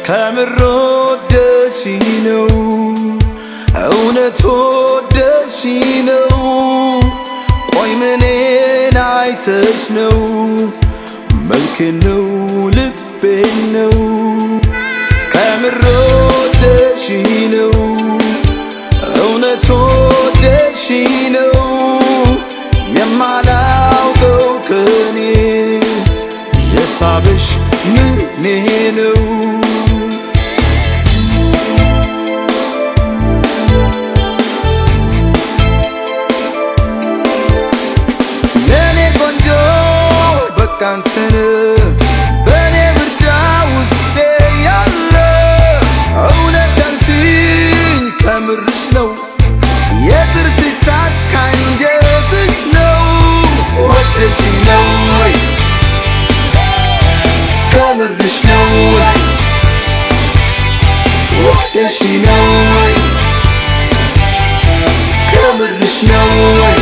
ከምሮ ደሲ ነው እውነት ወደሲ ነው ቆይ ምኔን አይተሽ ነው መልክ ነው ልቤ ነው ከምሮ ደሺ ነው እውነት ወደሺ ነው የማላውቀው ከኔ የሳበሽ ምኔ ነው ለኔ ቆንጆ በቃ አንተን በእኔ ምርጫ ውስጤ ያለ እውነት ያልሽኝ ከምርሽ ነው የጥርስ ሳካ አንጀትሽ ነው ወደሽ ነው ወይ ከምርሽ ነው ወይ ወደሽ ነው ወይ ከምርሽ ነው ወይ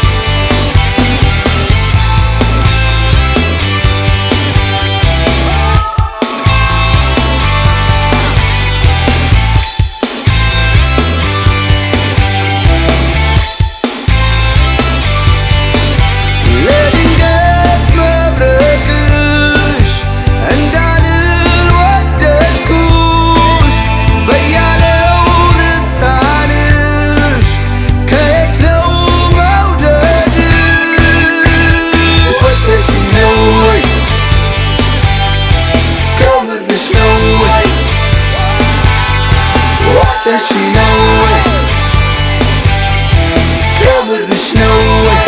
ለድንገት መብረቅሽ እንዳልል ወደድኩሽ በያለው ልሳንሽ ከየት ነው መውደድሽ ወደሽ ነው ወይ ከምርሽ ነው ወይ ወደሽ ነው ወይ ከምርሽ ነው ወይ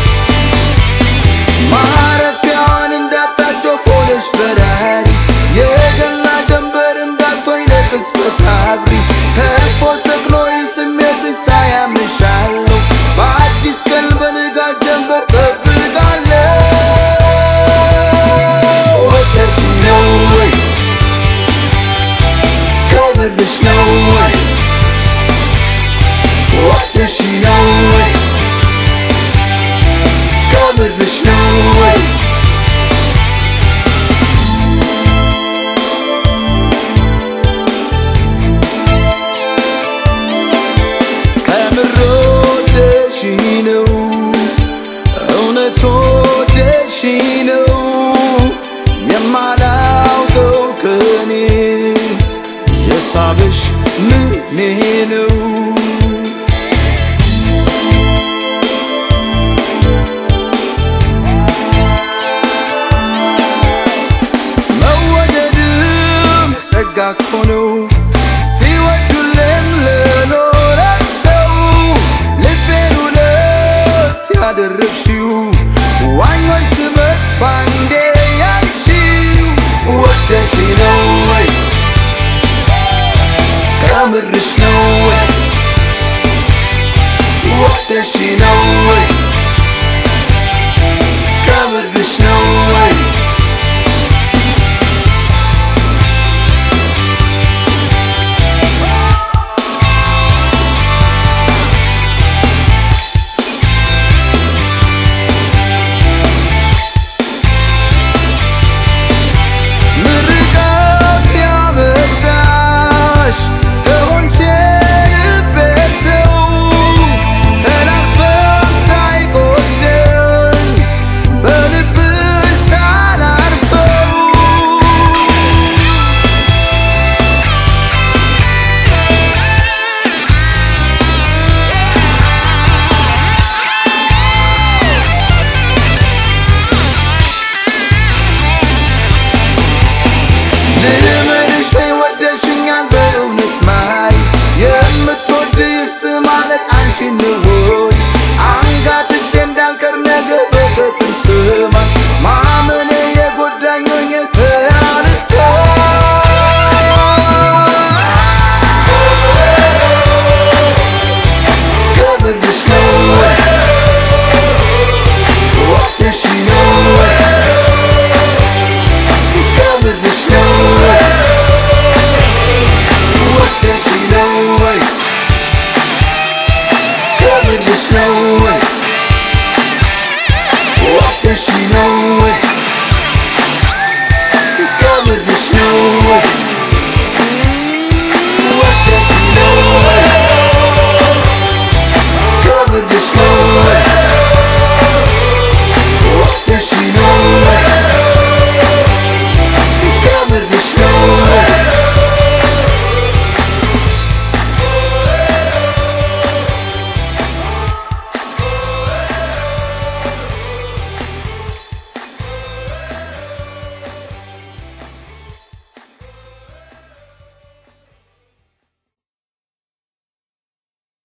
ማረፊያዋን እንዳጣች ወፍ ሆነሽ በራሪ የገና ጀንበር እንዳትሆኝ ለቅጽበት አብሪ ተርፎ ሰቅሎኝ ስሜትሽ ሳያምሻለሁ በአዲስ ቀን በንጋት ጀንበር ጠብቃለሁ ወደሽ ነው ወይ ከምርሽ ነው ወይ ወደሽ ነው ወይ ከምርሽ ነው ወይ ከምሮ ወደሽ ነው እውነት ወደሽ ነው የማላውቀው ከኔ የሳብሽ ምኔ ነው መወደድም ጸጋ እኮ ነው ሲወዱልም ለኖረ ሰው ልቤን ሁለት ያደረግሽው ዋኞች ስበት ባንዴ ያልሽው ወደሽ ነው ወይ ከምርሽ ነው ወይ ወደሽ ነው